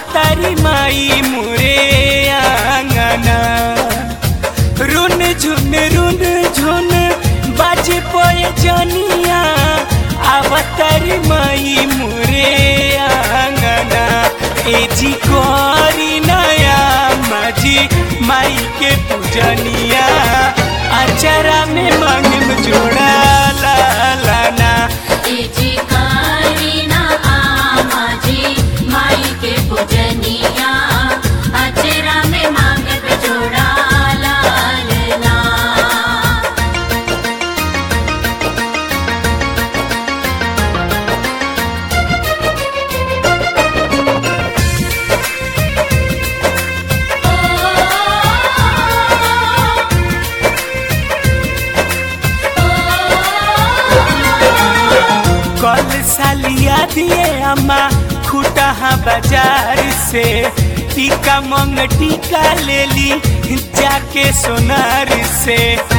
अवतारी माई मुरे आंगना रुन झुन रुन झुन बाजे पोए जनिया अवतारी माई मुरे आंगना ए जी कोरी नया माजी माई के पूजनिया अचरा में मांगम जोड़ा ला लाना एजी करीना आमाजी माई के पूजनिया अचरा में मांगत जोड़ा लालना कल सालिया दिए अम्मा खुटहा बाजार से टीका मंग टीका ले ली जाके सोनार से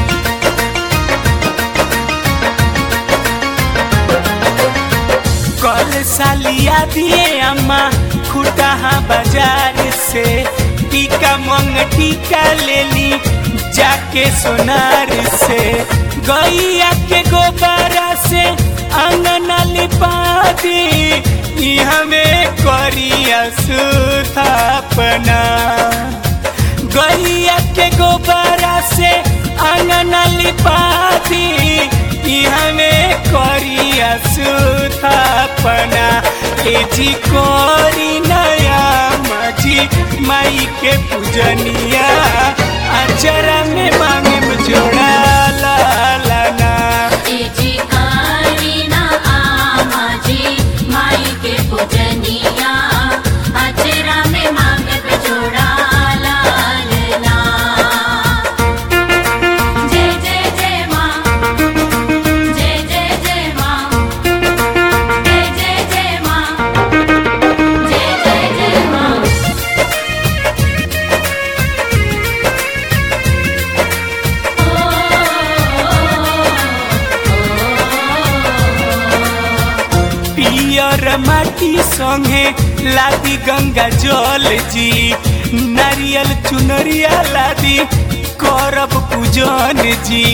कल सालिया दिए अम्मा खुटहा बाजार से टीका मंग टीका ले ली जाके सोनार से गैया के गोबरा से अंगना लिपा दी ई हमें करिया सुथापना गैया के गोबरा से अंगना लिपा दी ई हमें करिया सुथापना ए जी कोरी नया मजी माई के पूजनिया अचरा में मांगे जोड़ा ला लाना एजी करीना आमाजी माई के पूजनिया अचरा में मांगत जोड़ा लालना जय जय जय माँ जय जय जय माँ जय जय जय माँ जय जय जय माँ पियर माटी संगे लादी गंगा जल जी नारियल चुनरिया लादी करब पूजन जी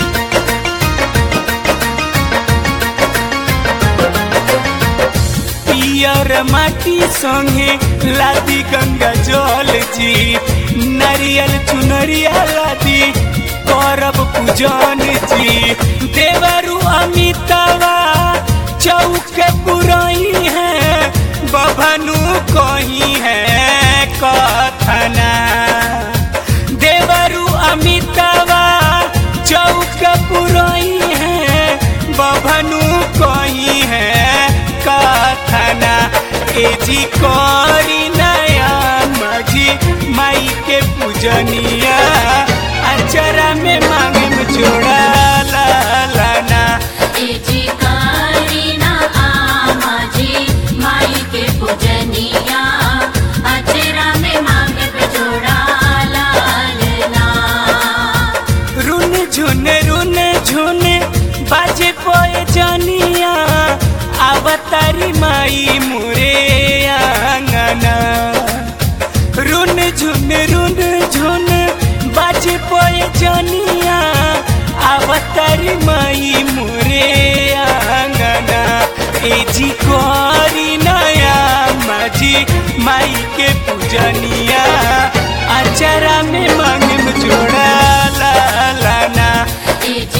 पियर माटी संगे लादी गंगा जल जी नारियल चुनरिया लादी करब पूजन जी देवरु अमितवा चौक पुरई है बभनु कही है कथना देवरु अमितवा चौक पुरई है बभनु कही है कथना ए जी करी नया मजी माई के पूजनिया अचरा में मांगे जोड़ा ला लाना एजी करीना आमाजी माई के पूजनिया अचरा में मांगत जोड़ा लालना रुन झुन रुन झुन बाजे पोए जनिया अवतारी माई मुरे आंगना रुन झुन रुन झुन बाजे पोए जनिया अवतारी माई मुरे आंगना ए जी कोरी नया माजी माई के पूजनिया अचरा में मांगम जोड़ा ला लाना एजी